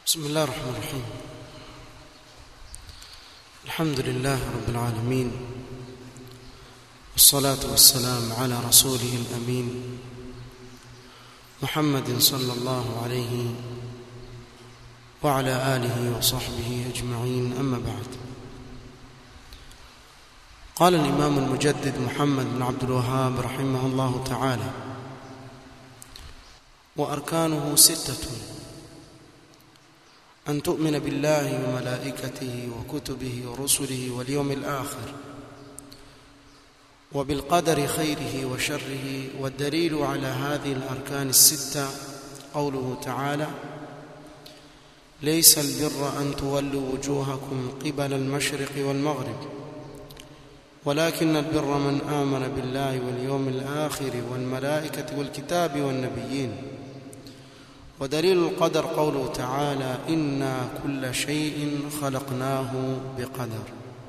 بسم الله الرحمن الرحيم الحمد لله رب العالمين والصلاة والسلام على رسوله الأمين محمد صلى الله عليه وعلى آله وصحبه أجمعين أما بعد قال الإمام المجدد محمد بن عبد الوهاب رحمه الله تعالى وأركانه ستة أن تؤمن بالله وملائكته وكتبه ورسله واليوم الآخر وبالقدر خيره وشره والدليل على هذه الأركان الستة قوله تعالى ليس البر أن تولوا وجوهكم قبل المشرق والمغرب ولكن البر من آمن بالله واليوم الآخر والملائكة والكتاب والنبيين ودليل القدر قوله تعالى إنا كل شيء خلقناه بقدر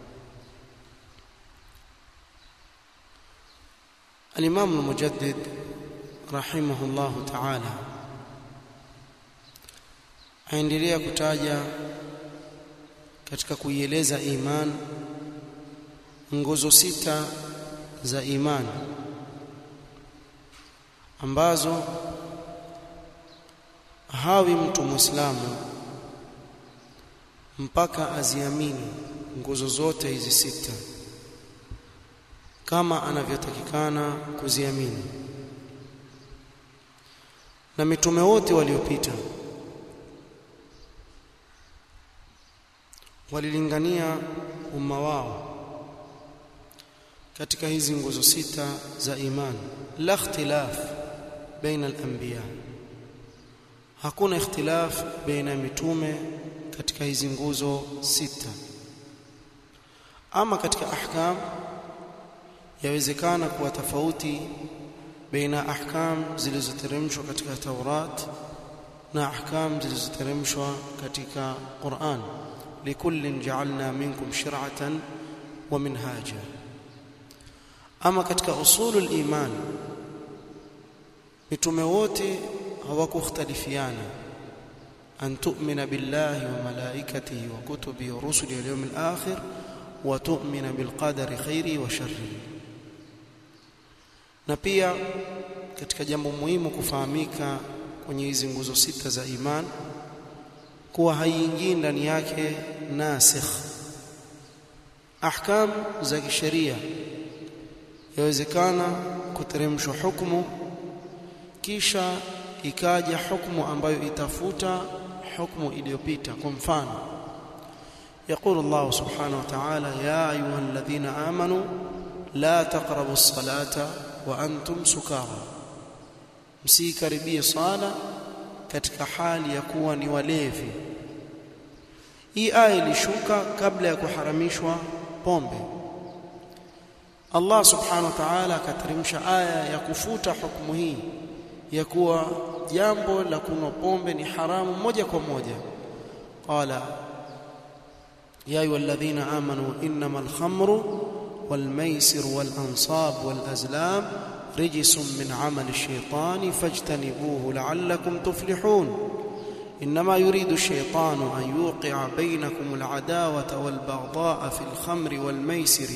الإمام المجدد رحمه الله تعالى aendelea kutaja katika kuieleza iman nguzo sita za imani ambazo hawi mtu muislamu mpaka aziamini nguzo zote hizi sita kama anavyotakikana kuziamini na mitume wote waliopita walilingania umma wao katika hizi nguzo sita za imani la ikhtilaf baina al-anbiya hakuna ikhtilaf baina ya mitume katika hizi nguzo sita ama katika ahkam yawezekana kuwa tofauti baina ahkam zilizoteremshwa katika Taurat na ahkam zilizoteremshwa katika Qur'an likullin ja'alna minkum shir'atan wa minhaja ama katika usulul iman mitume wote hawakukhtalifiana an tu'mina billahi wa malaikatihi wa kutubihi wa rusulihi wal yawmil akhir wa tu'mina bil qadari khairi wa sharrihi na pia katika jambo muhimu kufahamika kwenye hizi nguzo sita za iman kuwa haiingii ndani yake nasikh ahkam za kisheria yawezekana kuteremshwa hukumu kisha ikaja hukumu ambayo itafuta hukumu iliyopita kwa mfano يقول الله سبحانه وتعالى يا ايها الذين امنوا لا تقربوا الصلاه وانتم سكارى msikaribie sala katika hali ya kuwa ni walevi hii aya ilishuka kabla ya kuharamishwa pombe Allah subhanahu wa ta'ala akateremsha aya ya kufuta hukumu hii ya kuwa jambo la kunywa pombe ni haramu moja kwa moja qala ya ayyuhalladhina amanu innamal khamru wal maisir wal ansab wal azlam rijsun min amali ash-shaytani fajtanibuhu la'allakum tuflihun إنما يريد الشيطان أن يوقع بينكم العداوة والبغضاء في الخمر والميسر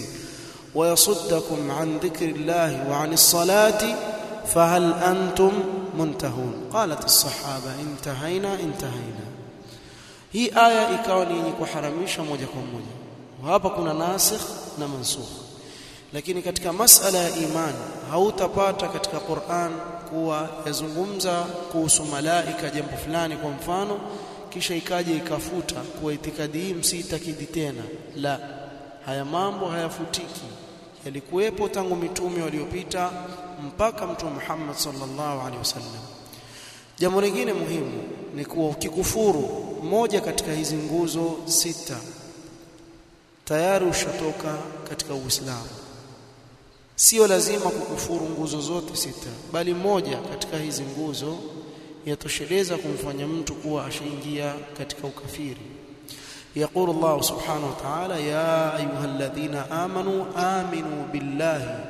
ويصدكم عن ذكر الله وعن الصلاة فهل أنتم منتهون قالت الصحابة انتهينا انتهينا hii aya ikawa ni yenye kuharamisha moja kwa moja hapa kuna nasikh na mansukh lakini katika masala ya imani hautapata katika Qur'an kuwa yazungumza kuhusu malaika jambo fulani kwa mfano kisha ikaja ikafuta kuwa itikadi hii msiitakidi tena la haya mambo hayafutiki yalikuwepo tangu mitume waliopita mpaka mtume Muhammad sallallahu alaihi wasallam jambo lingine muhimu ni kuwa ukikufuru moja katika hizi nguzo sita tayari ushatoka katika Uislamu sio lazima kukufuru nguzo zote sita bali moja katika hizi nguzo yatosheleza kumfanya mtu kuwa ashaingia katika ukafiri يقول الله سبحانه وتعالى يا ايها الذين امنوا امنوا بالله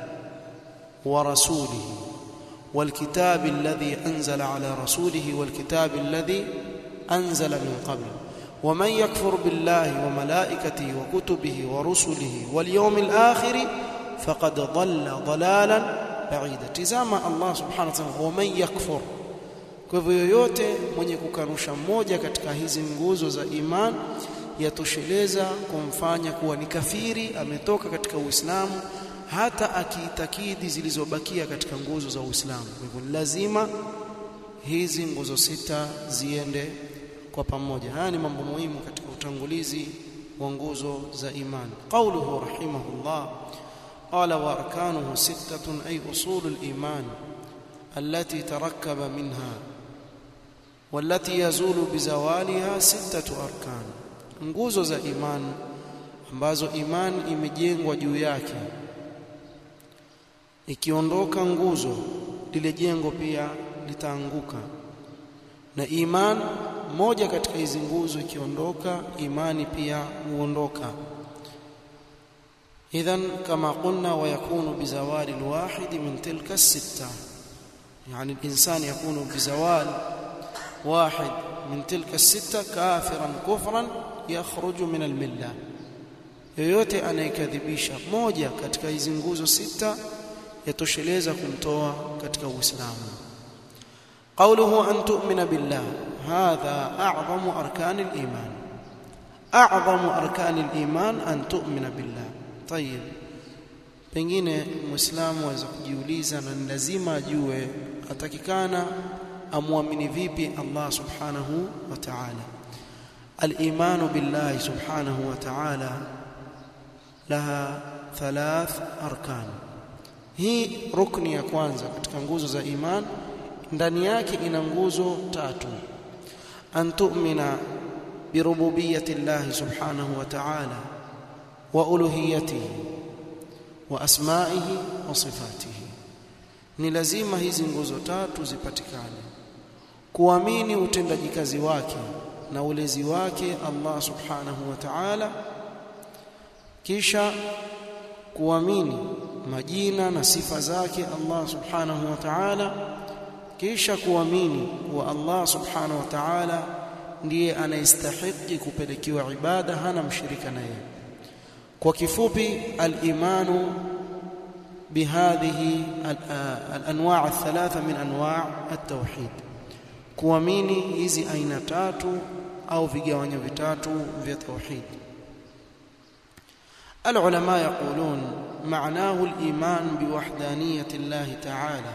ورسوله والكتاب الذي انزل على رسوله والكتاب الذي أنزل من قبل ومن يكفر بالله وملائكته وكتبه ورسله واليوم الآخر فقد ضل ضلالا بعيدا تزama Allah subhanahu wa ta'ala ومن يكفر kwa hivyo yoyote mwenye kukanusha moja katika hizi nguzo za iman yatosheleza kumfanya kuwa ni kafiri ametoka katika Uislamu hata akiitakidi zilizobakia katika nguzo za Uislamu kwa hivyo lazima hizi nguzo sita ziende kwa pamoja haya ni mambo muhimu katika utangulizi wa nguzo za imani qauluhu rahimahullah qala wa arkanuhu sittatun ay usulul iman التي تركب منها والتي يزول بزوالها ستة أركان nguzo za iman ambazo iman imejengwa juu yake ikiondoka nguzo lile jengo pia litaanguka na iman moja katika hizi nguzo ikiondoka imani pia huondoka idhan kama qulna wa yakunu bizawali alwahid min tilka as-sitta yani al-insan yakunu bizawal واحد من تلك الستة كافرا كفرا يخرج من المله yoyote anayekadhibisha moja katika hizi nguzo sita yatosheleza kumtoa katika uislamu قوله أن تؤمن بالله هذا أعظم أركان الإيمان أعظم أركان الإيمان أن تؤمن بالله طيب pengine muislamu aweza kujiuliza na ni lazima ajue atakikana amwamini vipi Allah subhanahu wa ta'ala al-imanu billahi subhanahu wa ta'ala laha thalath arkan hii rukni ya kwanza katika nguzo za iman ndani yake ina nguzo tatu an tu'mina bi rububiyyati Allah subhanahu wa ta'ala wa uluhiyyatihi wa asma'ihi wa sifatihi ni lazima hizi nguzo tatu zipatikane kuamini utendaji kazi wake na ulezi wake Allah subhanahu wa ta'ala kisha kuamini majina na sifa zake Allah subhanahu wa ta'ala kisha kuamini kuwa Allah subhanahu wa ta'ala ndiye anayestahiki kupelekewa ibada hana mshirika naye kwa kifupi al-imanu بهذه الانواع الثلاثه من انواع التوحيد kuamini hizi aina tatu au vigawanyo vitatu vya tauhid العلماء يقولون معناه الايمان بوحدانيه الله تعالى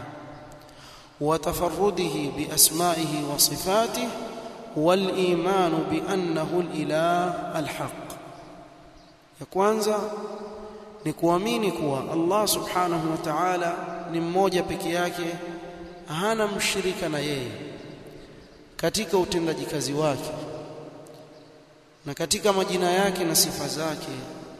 وتفرده باسمائه وصفاته والايمان بانه الاله الحق ya kwanza ni kuamini kuwa Allah subhanahu wa ta'ala ni mmoja peke yake hana mshirika na yeye katika utendaji kazi wake na katika majina yake na sifa zake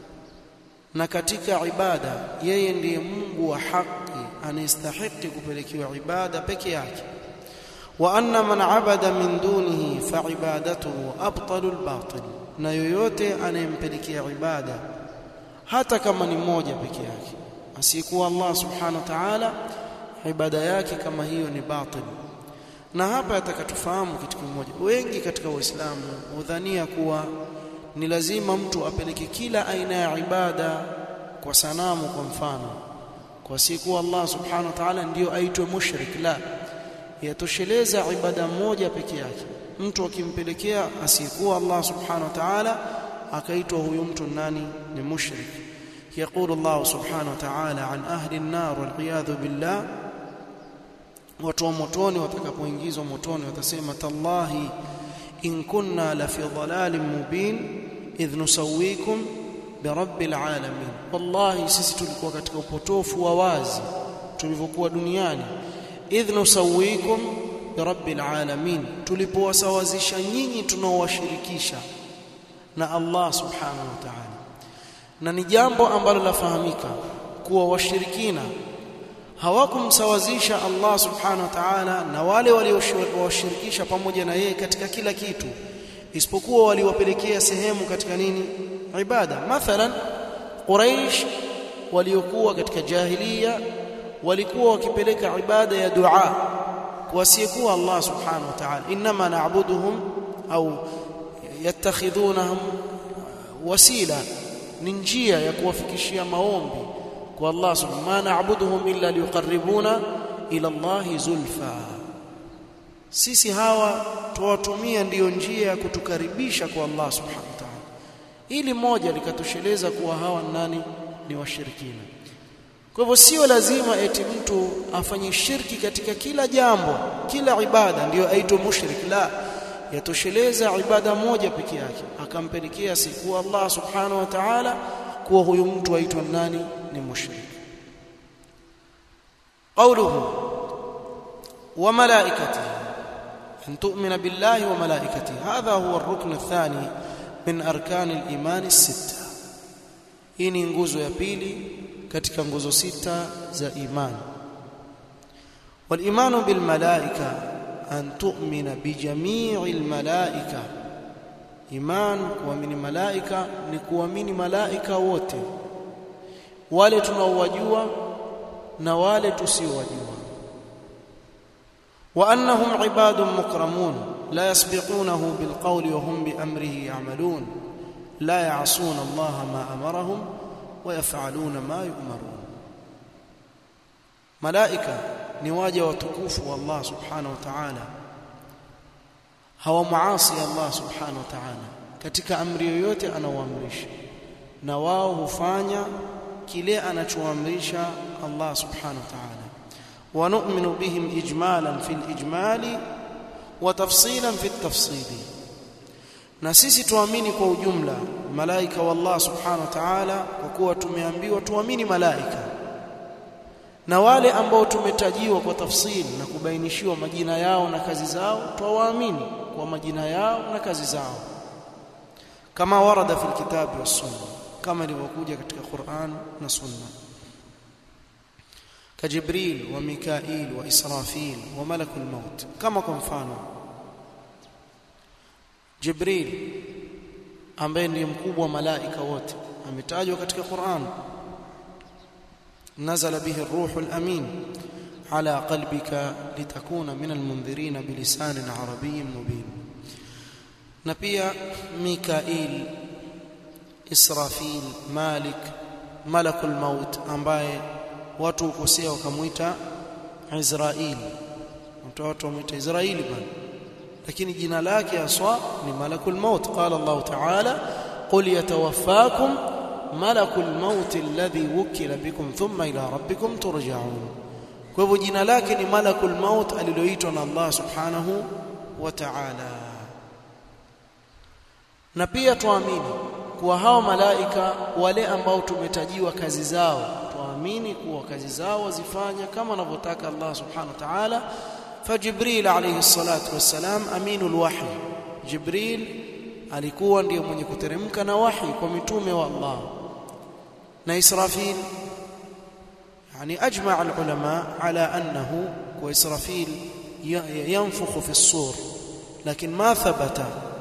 na katika ibada yeye ndiye Mungu wa haki anayestahili kupelekewa ibada peke yake wa anna man abada min dunihi fa ibadatuhu abtalu albatil na yoyote anayempelekea ibada hata kama ni mmoja peke yake asiyekuwa Allah subhanahu wa ta'ala ibada yake kama hiyo ni batil na hapa atakatufahamu kitu kimoja wengi katika waislamu hudhania kuwa ni lazima mtu apeleke kila aina ya ibada kwa sanamu kwa mfano kwa siku Allah subhanahu wa ta'ala ndiyo aitwe mushrik la yatosheleza ibada moja peke yake mtu akimpelekea asiyekuwa Allah subhanahu wa ta'ala akaitwa huyu mtu nani ni mushrik يقول الله سبحانه وتعالى عن أهل النار والعياذ بالله watu wa motoni watakapoingizwa motoni watasema tallahi in kunna la fi dhalalin mubin idh nusawikum bi rabbil alamin wallahi sisi tulikuwa katika upotofu wa wazi tulivyokuwa duniani idh nusawikum bi rabbil alamin tulipowasawazisha nyinyi tunaowashirikisha na Allah subhanahu wa ta'ala na ni jambo ambalo lafahamika kuwa washirikina hawakumsawazisha Allah subhanahu wa ta'ala na wale waliowashirikisha pamoja na yeye katika kila kitu isipokuwa waliwapelekea sehemu katika nini ibada mathalan quraish waliokuwa katika jahiliya walikuwa wakipeleka ibada ya dua kwa asiyekuwa Allah subhanahu wa ta'ala inma na'buduhum au yattakhidhunahum wasila ni njia ya kuwafikishia maombi kwa Allah subhanahu ma na'buduhum illa liqarribuna ila Allah zulfa sisi hawa tuwatumia ndiyo njia ya kutukaribisha kwa Allah subhanahu wa ta'ala ili moja likatosheleza kuwa hawa nani ni washirikina kwa hivyo sio lazima eti mtu afanye shirki katika kila jambo kila ibada ndiyo aitwe mushrik la yatosheleza ibada moja peke yake akampelekea siku Allah subhanahu wa ta'ala kuwa huyu mtu aitwa nani ni mushrik qawluhu wa malaikatihi an tu'mina billahi wa malaikatihi hadha huwa ar-rukn ath-thani min arkan al-iman as-sitta hii ni nguzo ya pili katika nguzo sita za imani wal-imanu bil malaika an tu'mina bi jami'il malaika iman kuamini malaika ni kuamini malaika wote wale tunaowajua na wale tusiowajua wa annahum ibadun mukramun la yasbiqunahu bil qawli wa hum bi amrihi ya'malun la ya'suna Allah ma amarahum wa yaf'aluna ma yu'marun malaika ni waja watukufu wa Allah subhanahu wa ta'ala hawamuasi Allah subhanahu wa ta'ala katika amri yoyote anaoamrisha na wao hufanya kile anachoamrisha Allah subhanahu wa ta'ala wa nu'minu bihim ijmalan fil ijmali wa tafsilan fit tafsili na sisi tuamini kwa ujumla malaika wa Allah subhanahu wa ta'ala kwa kuwa tumeambiwa tuamini malaika na wale ambao tumetajiwa kwa tafsiri na kubainishiwa majina yao na kazi zao twawaamini kwa majina yao na kazi zao kama warada fil kitabi was sunna kama ilivyokuja katika Qur'an na sunna kajibril wa mikail wa israfil wa malakul maut kama kwa mfano jibril ambaye ndiye mkubwa wa malaika wote ametajwa katika Qur'an نزل به الروح الأمين على قلبك لتكون من المنذرين بلسان عربي مبين نبيا ميكائيل إسرافيل مالك ملك الموت ambaye watu ukosea wakamuita Israeli watu wamuita Israeli bwana lakini jina lake aswa ni malakul maut qala Allah ta'ala qul yatawaffakum malakul maut alladhi wukila bikum thumma ila rabbikum turja'un kwa hivyo jina lake ni malakul maut aliloitwa na Allah subhanahu wa ta'ala na pia tuamini kuwa hao malaika wale ambao tumetajiwa kazi zao tuamini kuwa kazi zao wazifanya kama anavyotaka Allah subhanahu wa ta'ala fajibril alayhi salatu wassalam aminul wahy jibril alikuwa ndiye mwenye kuteremka na wahi kwa mitume wa Allah na Israfil يعني اجمع العلماء على انه واسرافيل ينفخ في الصور لكن ما ثبت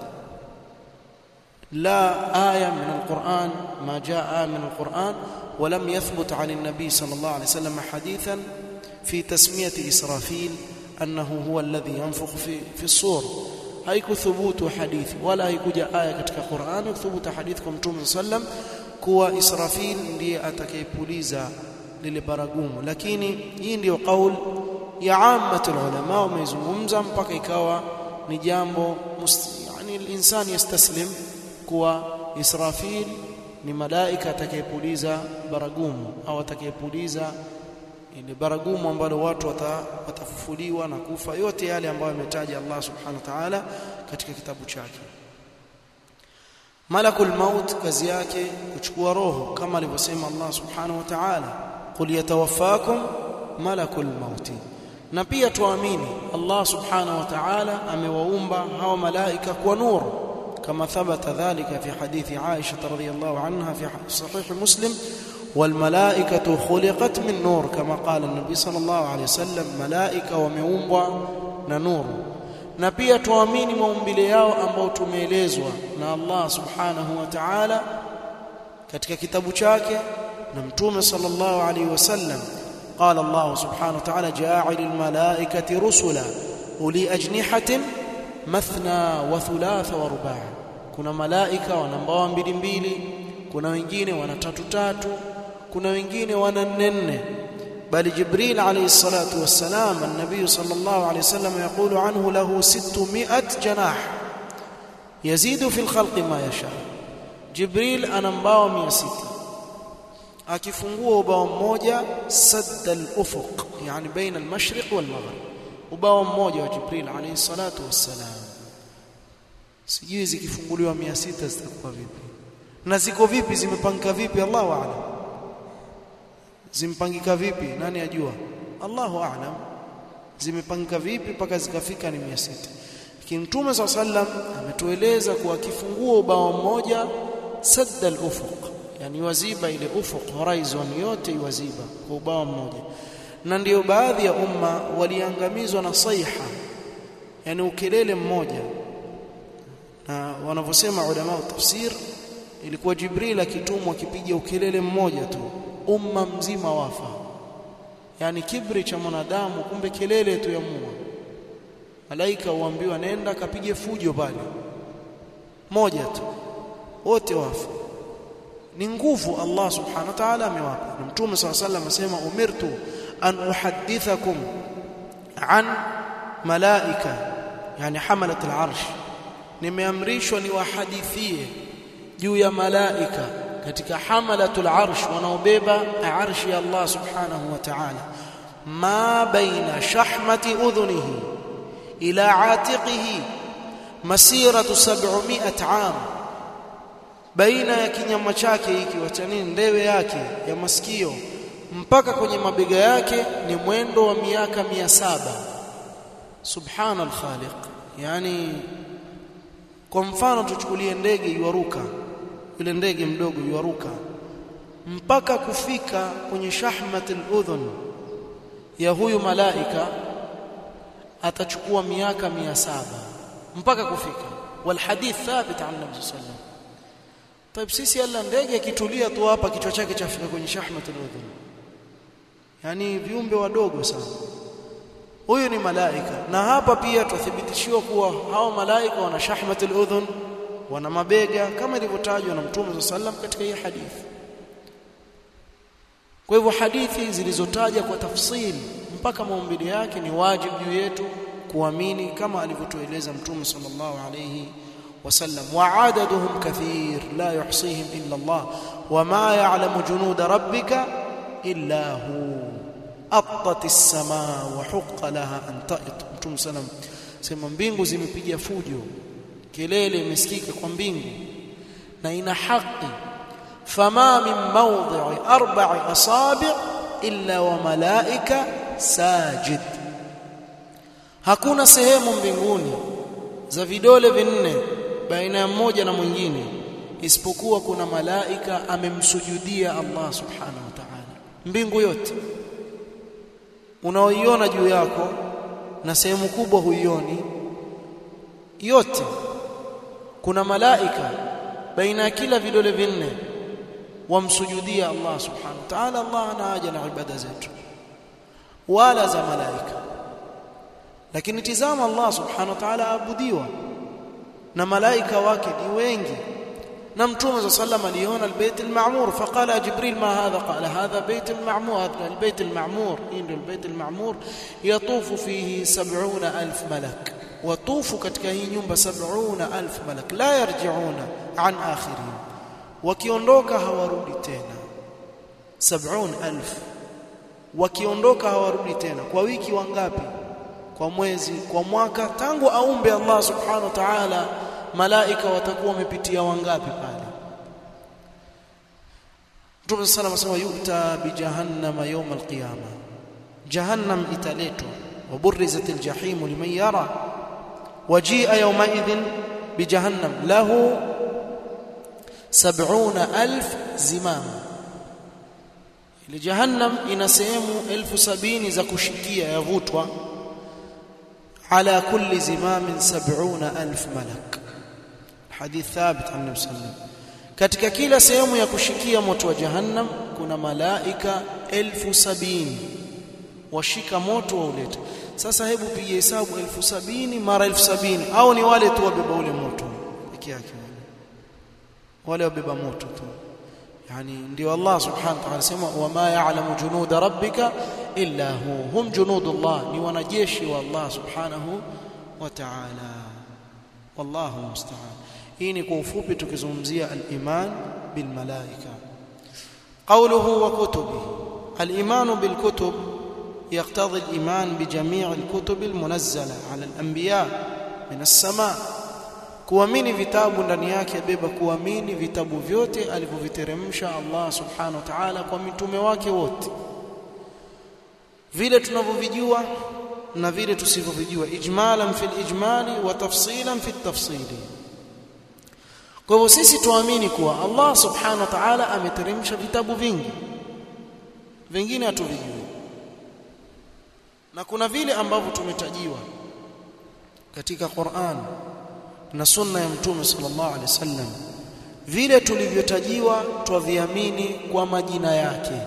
لا ايه من القران ما جاء من القران ولم يثبت عن النبي صلى الله عليه وسلم حديثا في تسميه اسرافيل انه هو الذي ينفخ في في الصور haikuthubutu hadithi wala haikuja aya katika Qur'ani kuthubuta hadithi kwa Mtume sallam kuwa Israfil ndiye atakayepuliza lile baragumu lakini hii ndiyo kaul ya ammatul ulama wamezungumza mpaka ikawa ni jambo yani insani yastaslim kuwa Israfil ni malaika atakayepuliza baragumu au atakayepuliza ile baragumu ambalo watu wata, watafufuliwa na kufa yote yale ambayo ametaja Allah subhanahu wa ta'ala katika kitabu chake malakul maut kazi yake kuchukua roho kama alivyosema Allah subhanahu wa ta'ala qul yatawaffakum malakul maut na pia tuamini Allah subhanahu wa ta'ala amewaumba hawa malaika kwa nuru kama thabata dhalika fi hadithi Aisha radhiyallahu anha fi sahih Muslim والملائكه خلقت من نور كما قال النبي صلى الله عليه وسلم ملائكه wameumbwa na nuru na pia tuamini maumbile yao ambao tumeelezwa na Allah subhanahu wa ta'ala katika kitabu chake na mtume sallallahu alaihi wasallam قال الله سبحانه وتعالى جاعل الملائكه رسلا اولي اجنحه mathna wa thulatha wa rubaa kuna malaika wana mbawa mbili mbili kuna wengine wana tatu tatu kuna wengine wana nne nne bali jibril alayhi salatu wassalam an-nabiy sallallahu alayhi wasallam yaqulu anhu lahu 600 janah yazidu fi al-khalqi ma yasha jibril ana mbawa 600 akifungua ubao mmoja sadda al-ufuq yani baina al-mashriq wal-maghrib ubao mmoja wa jibril alayhi salatu wassalam sijui zikifunguliwa 600 zitakuwa vipi na ziko vipi zimepangika vipi Allahu a'lam zimpangika vipi nani ajua Allahu a'lam zimepangika vipi mpaka zikafika ni 600 lakini Mtume SAW sallam ametueleza kuwa akifungua ubao mmoja sadda al-ufuq yani waziba ile ufuq horizon yote iwaziba kwa ubao mmoja na ndiyo baadhi ya umma waliangamizwa na saiha yani ukelele mmoja na wanavyosema ulama wa tafsir ilikuwa Jibril akitumwa akipiga ukelele mmoja tu umma mzima wafa yani kibri cha mwanadamu kumbe kelele tu ya mua malaika huambiwa nenda kapige fujo pale moja tu wote wafa ni nguvu Allah subhanahu wa ta'ala amewapa na mtume صلى الله عليه وسلم asema umirtu an uhaddithakum an malaika yani hamalat al-arsh nimeamrishwa niwahadithie juu ya malaika katika hamalatul arsh wanaobeba arshi ya Allah subhanahu wa ta'ala ma baina shahmati udhunihi ila atiqihi masiratu 700 am baina ya kinyama chake hiki wacha nini ndewe yake ya masikio mpaka kwenye mabega yake ni mwendo wa miaka 700 subhanal khaliq yani kwa mfano tuchukulie ndege yuaruka yule ndege mdogo yuaruka mpaka kufika kwenye shahmatul udhun ya huyu malaika atachukua miaka mia saba mpaka kufika walhadith thabit an nabii sallam طيب sisi alla ndege akitulia tu hapa kichwa chake chafika kwenye shahmatul udhun yani viumbe wadogo sana huyu ni malaika na hapa pia tuthibitishiwa kuwa hao malaika wana shahmatul udhun wana mabega kama ilivyotajwa na Mtume sallam katika hii hadithi kwa hivyo hadithi zilizotaja kwa tafsiri mpaka maumbile yake ni wajibu juu yetu kuamini kama alivyotueleza Mtume sallallahu alayhi wasallam wa'adaduhum kathir la yuhsihim illa Allah wama ya'lamu junuda rabbika illa hu attat as-samaa wa huqqa laha an ta'it Mtume sallam sema mbingu zimepiga fujo kelele imesikika kwa mbingu na ina haki fama min mawdhi'i arba'i asabi' illa wa malaika sajid hakuna sehemu mbinguni za vidole vinne baina ya mmoja na mwingine isipokuwa kuna malaika amemsujudia Allah subhanahu wa ta'ala mbingu yote unaoiona juu yako na sehemu kubwa huioni yote kuna malaika baina ya kila vidole vinne wamsujudia Allah subhanahu wa ta'ala Allah ana haja na ibada zetu wala za malaika lakini tizama Allah subhanahu wa ta'ala abudiwa na malaika wake ni wengi na mtume صلى الله عليه وسلم aliona albayt alma'mur faqala jibril ma hadha qala hadha bayt alma'mur hadha albayt alma'mur ndio albayt alma'mur yatufu fihi 70000 malak watufu katika hii nyumba 70000 malak la yarji'una an akhirin wakiondoka hawarudi tena 70000 wakiondoka hawarudi tena kwa wiki wangapi kwa mwezi kwa mwaka tangu aumbe Allah subhanahu wa ta'ala malaika watakuwa wamepitia wangapi pale Mtume sana anasema yuta bi jahannama yawm alqiyama jahannam italetwa waburizat aljahim liman yara wajia yawma idhin bi jahannam lahu 70000 zimam ile jahannam ina sehemu 1070 za kushikia yavutwa على كل زمام سبعون ألف ملك حديث ثابت عن النبي صلى الله عليه وسلم katika kila sehemu ya kushikia moto wa jahannam kuna malaika elfu sabini washika moto waulete sasa hebu piga hesabu elfu sabini mara elfu sabini au ni wale tu wabeba ule moto peke yake wale wabeba moto tu yani ndio Allah subhanahu wa ta'ala sema wama ya'lamu junuda rabbika illa hu hum junudullah ni wanajeshi wa Allah subhanahu wa ta'ala wallahu musta'an hii ni kwa ufupi tukizungumzia al-iman bil malaika qawluhu wa kutubihi al-iman bil kutub يقتضي الإيمان بجميع الكتب المنزلة على الأنبياء من السماء kuamini vitabu ndani yake beba kuamini vitabu vyote alivyoviteremsha Allah subhanahu wa ta'ala kwa mitume wake wote vile tunavyovijua na vile tusivyovijua ijmalan fil ijmali wa tafsilan fit tafsili kwa hivyo sisi tuamini kuwa Allah subhanahu wa ta'ala ameteremsha vitabu vingi vingine hatuvijui na kuna vile ambavyo tumetajiwa katika Qur'an na sunna ya mtume sallallahu alaihi wasallam vile tulivyotajiwa twaviamini kwa majina yake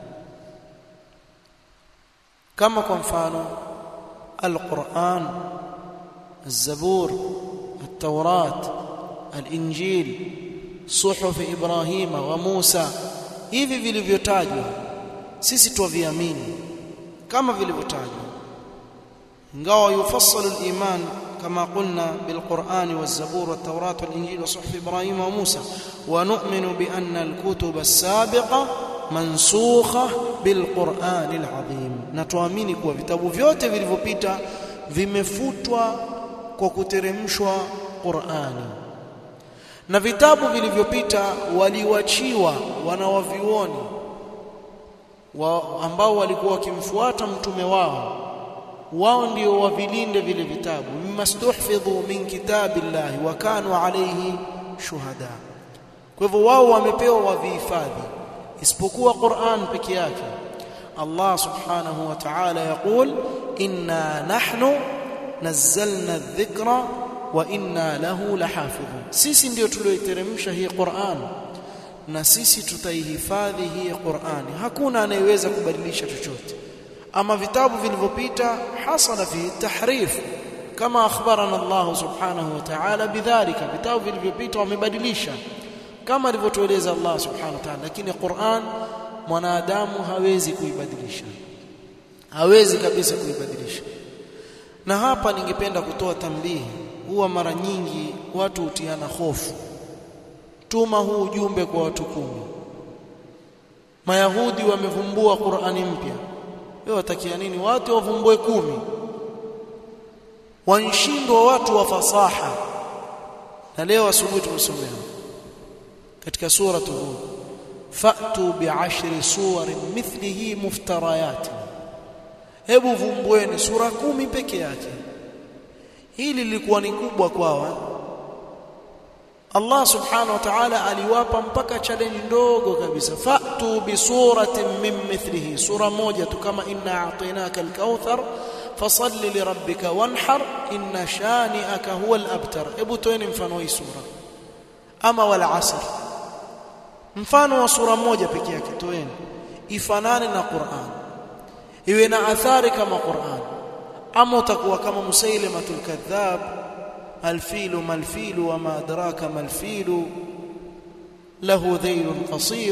kama kwa mfano al-Qur'an az-Zabur at-Taurat al-Injil suhuf Ibrahim wa Musa hivi vilivyotajwa sisi twaviamini kama vilivyotajwa ingawa yufassalu al-iman كما قلنا بالقرآن والزبور والتوراة والإنجيل وصحف إبراهيم وموسى ونؤمن بأن الكتب السابقة منسوخة بالقرآن العظيم نتوامini kuwa vitabu vyote vilivyopita vimefutwa kwa kuteremshwa Qur'ani na vitabu vilivyopita waliwachiwa wanawavioni wa ambao walikuwa wakimfuata mtume wao wao ndio wavilinde vile vitabu mmastuhfidhu min kitabillahi wa kanu alayhi shuhada kwa hivyo wao wamepewa wavihifadhi isipokuwa Qur'an peke yake Allah subhanahu wa ta'ala yaqul inna nahnu nazzalna adh-dhikra wa inna lahu lahafidhun sisi ndio tulioiteremsha hii Qur'an na sisi tutaihifadhi hii Qur'an hakuna anayeweza kubadilisha chochote ama vitabu vilivyopita hasala fi tahrif kama akhbarana Allah subhanahu wa ta'ala bidhalika vitabu vilivyopita wamebadilisha kama alivyotueleza Allah subhanahu wa ta'ala lakini Qur'an mwanadamu hawezi kuibadilisha hawezi kabisa kuibadilisha na hapa ningependa kutoa tambihi huwa mara nyingi watu hutiana hofu tuma huu ujumbe kwa watu kumi mayahudi wamevumbua Qur'ani mpya wewe watakia nini watu wavumbue kumi wanshindwa watu wa fasaha na leo asubuhi tumesomea katika sura Hud fa'tu bi'ashri suwarin mithlihi muftarayat hebu vumbueni sura kumi peke yake hili lilikuwa ni kubwa kwao Allah subhanahu wa ta'ala aliwapa mpaka challenge ndogo kabisa fa'tu bi suratin min mithlihi sura moja tu kama inna a'tainaka al-kauthar fasalli li rabbika wanhar inna shani'aka huwa al-abtar hebu toeni mfano hii sura ama wal asr mfano wa sura moja pekee yake toeni ifanane na Qur'an iwe na athari kama Qur'an ama utakuwa kama Musailamatul kadhab الفيل ما الفيل وما أدراك ما الفيل له ذيل قصير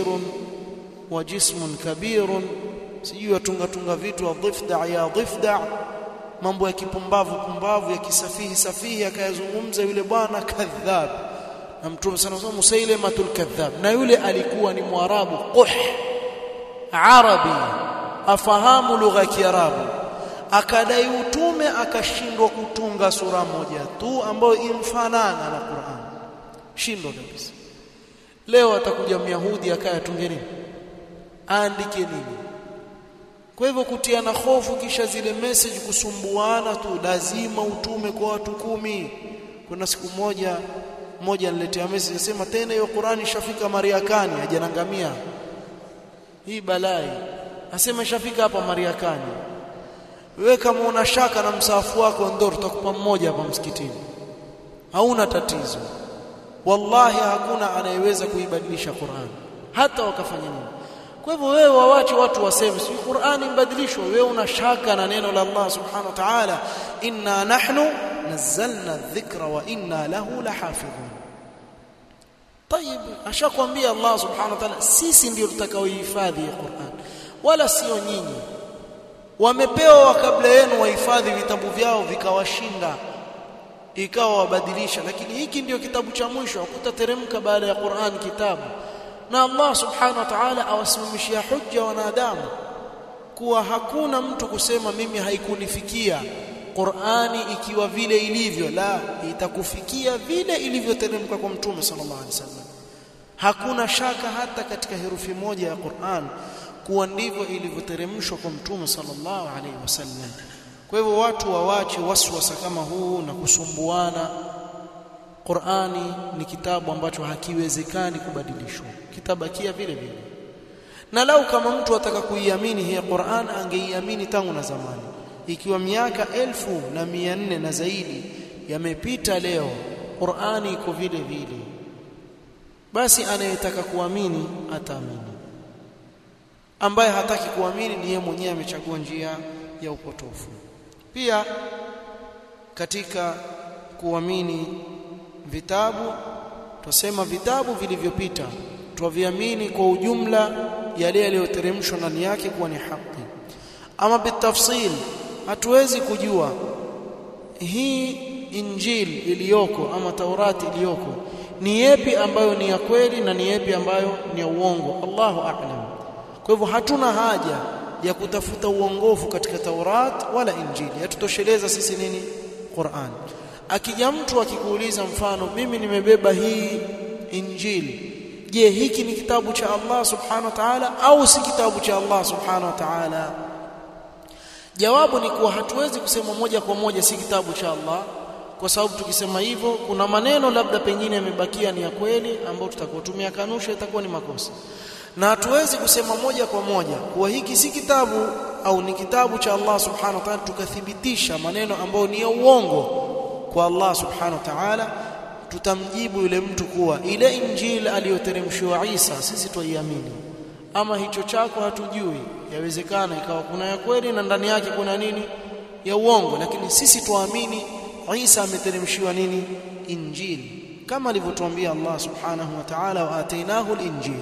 وجسم كبير sijui tunga tunga vitu dhifda ya dhifda mambo ya kipumbavu pumbavu ya kisafihi safihi akayazungumza yule bwana kadhab na mtume sana sana musailamatul kadhab na yule alikuwa ni mwarabu quh arabi afahamu lugha ya kiarabu akadai utume akashindwa kutunga sura moja tu ambayo imfanana na Qur'an shindwa kabisa leo atakuja myahudi akaya tunge nini aandike nini kwa hivyo kutiana hofu kisha zile message kusumbuana tu lazima utume kwa watu kumi kuna siku moja mmoja niletea message nasema tena hiyo Qur'ani ishafika Mariakani hajanangamia hii balai asema ishafika hapa Mariakani wewe kama una shaka na msahafu wako ndio tutakupa mmoja hapa msikitini hauna tatizo wallahi hakuna anayeweza kuibadilisha Qur'an hata wakafanya nini kwa hivyo wewe wawache watu waseme si Qur'ani mbadilishwa wewe una shaka na neno la Allah subhanahu wa ta'ala inna nahnu nazzalna dhikra wa inna lahu lahafidhun طيب ashakwambia Allah subhanahu wa ta'ala sisi ndio tutakaohifadhi Qur'an wala sio nyinyi wamepewa kabla yenu wahifadhi vitabu vyao vikawashinda ikawa wabadilisha lakini hiki ndio kitabu cha mwisho hakutateremka baada ya Qur'an kitabu na Allah subhanahu wa ta'ala awasimamishia hujja wanadamu kuwa hakuna mtu kusema mimi haikunifikia Qur'ani ikiwa vile ilivyo la itakufikia vile ilivyoteremka kwa mtume sallallahu alaihi wasallam hakuna shaka hata katika herufi moja ya Qur'an kuwa ndivyo ilivyoteremshwa kwa mtume sallallahu alaihi wasallam kwa hivyo watu wawache waswasa kama huu na kusumbuana Qur'ani ni kitabu ambacho hakiwezekani kubadilishwa kitabakia vile vile na lau kama mtu ataka kuiamini hii Qur'an angeiamini tangu na zamani ikiwa miaka elfu na mia nne na zaidi yamepita leo Qur'ani iko vile vile basi anayetaka kuamini ataamini ambaye hataki kuamini ni yeye mwenyewe amechagua njia ya upotofu pia katika kuamini vitabu tusema vitabu vilivyopita tuviamini kwa ujumla yale yaliyoteremshwa ndani yake kuwa ni haki ama bitafsil hatuwezi kujua hii injili iliyoko ama taurati iliyoko ni yepi ambayo ni ya kweli na ni yepi ambayo ni ya uongo Allahu a'lam kwa hivyo hatuna haja ya kutafuta uongofu katika Taurat wala Injili yatutosheleza sisi nini Qur'an akija mtu akikuuliza mfano mimi nimebeba hii Injili je hiki ni kitabu cha Allah subhanahu wa ta'ala au si kitabu cha Allah subhanahu wa ta'ala jawabu ni kuwa hatuwezi kusema moja kwa moja si kitabu cha Allah kwa sababu tukisema hivyo kuna maneno labda pengine yamebakia ni ya kweli ambayo tutakotumia kanusha itakuwa ni makosa na hatuwezi kusema moja kwa moja kuwa hiki si kitabu au ni kitabu cha Allah subhanahu wa ta'ala tukathibitisha maneno ambayo ni ya uongo kwa Allah subhanahu wa ta'ala tutamjibu yule mtu kuwa ile injili aliyoteremshiwa Isa sisi tuiamini ama hicho chako hatujui yawezekana ikawa kuna ya kweli na ndani yake kuna nini ya uongo lakini sisi tuamini Isa ameteremshiwa nini injili kama alivyotuambia Allah subhanahu wa ta'ala wa atainahu al-injili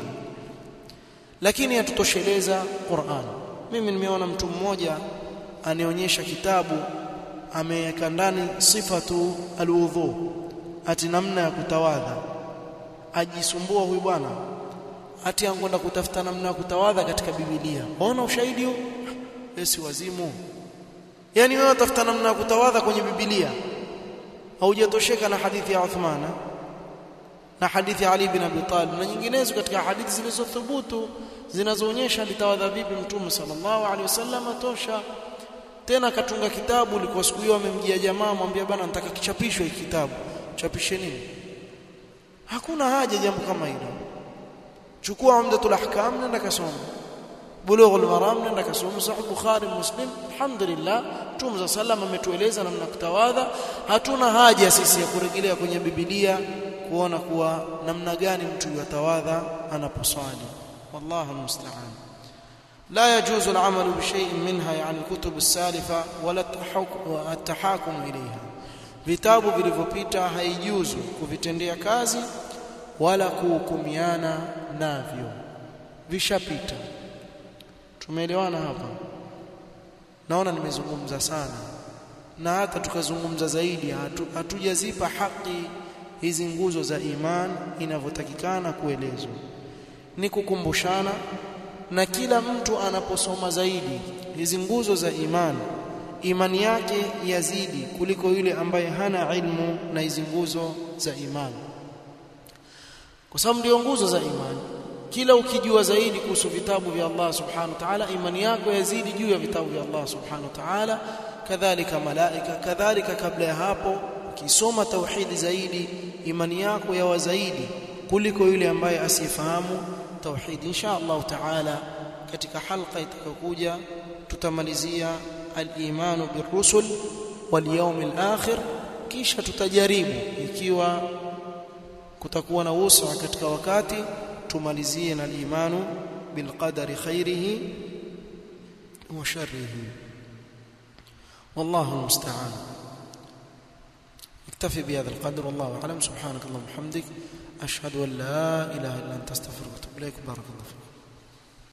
lakini yatutosheleza Qur'an mimi nimeona mtu mmoja anionyesha kitabu ameweka ndani sifatu alwudhu ati namna ya kutawadha ajisumbua huyu bwana ati angonda kutafuta namna ya kutawadha katika Biblia ona ushahidi huu esi wazimu yani wewe utafuta namna ya kutawadha kwenye Biblia haujatosheka na hadithi ya Uthmana na hadithi ya Ali bin Abi Talib na nyinginezo katika hadithi zilizothubutu zinazoonyesha alitawadha vipi mtume sallallahu alaihi wasallam tosha tena akatunga kitabu liko siku hiyo amemjia jamaa mwambia bana nataka kichapishwe hiki kitabu chapishe nini hakuna haja jambo kama hilo chukua umdatul ahkam nenda kasoma bulughul maram nenda kasoma sahih bukhari muslim alhamdulillah mtume sallam ametueleza namna kutawadha hatuna haja sisi ya kurejelea kwenye biblia kuona kuwa namna gani mtu yatawadha anaposwali والله المستعان لا يجوز العمل بشيء منها يعني الكتب السالفة ولا التحاكم إليها vitabu vilivyopita haijuzu kuvitendea kazi wala kuhukumiana navyo vishapita tumeelewana hapa naona nimezungumza sana na hata tukazungumza zaidi hatu, hatujazipa haki hizi nguzo za iman inavyotakikana kuelezwa ni kukumbushana na kila mtu anaposoma zaidi hizi nguzo za imani imani yake yazidi kuliko yule ambaye hana ilmu na hizi nguzo za imani kwa sababu ndio nguzo za imani kila ukijua zaidi kuhusu vitabu vya Allah subhanahu wa ta'ala imani yako yazidi juu ya vitabu vya Allah subhanahu wa ta'ala kadhalika malaika kadhalika kabla ya hapo ukisoma tauhidi zaidi imani yako yawa zaidi kuliko yule ambaye asifahamu tauhid insha Allah taala katika halqa itakayokuja tutamalizia al-imanu birusul wal yawmil akhir kisha tutajaribu ikiwa kutakuwa na usa katika wakati tumalizie na al-imanu بالقدر خيره وشره والله المستعان اكتفي بهذا القدر والله اعلم سبحانك اللهم وبحمدك اشهد ان لا اله الا انت استغفرك واتوب اليك بارك الله فيك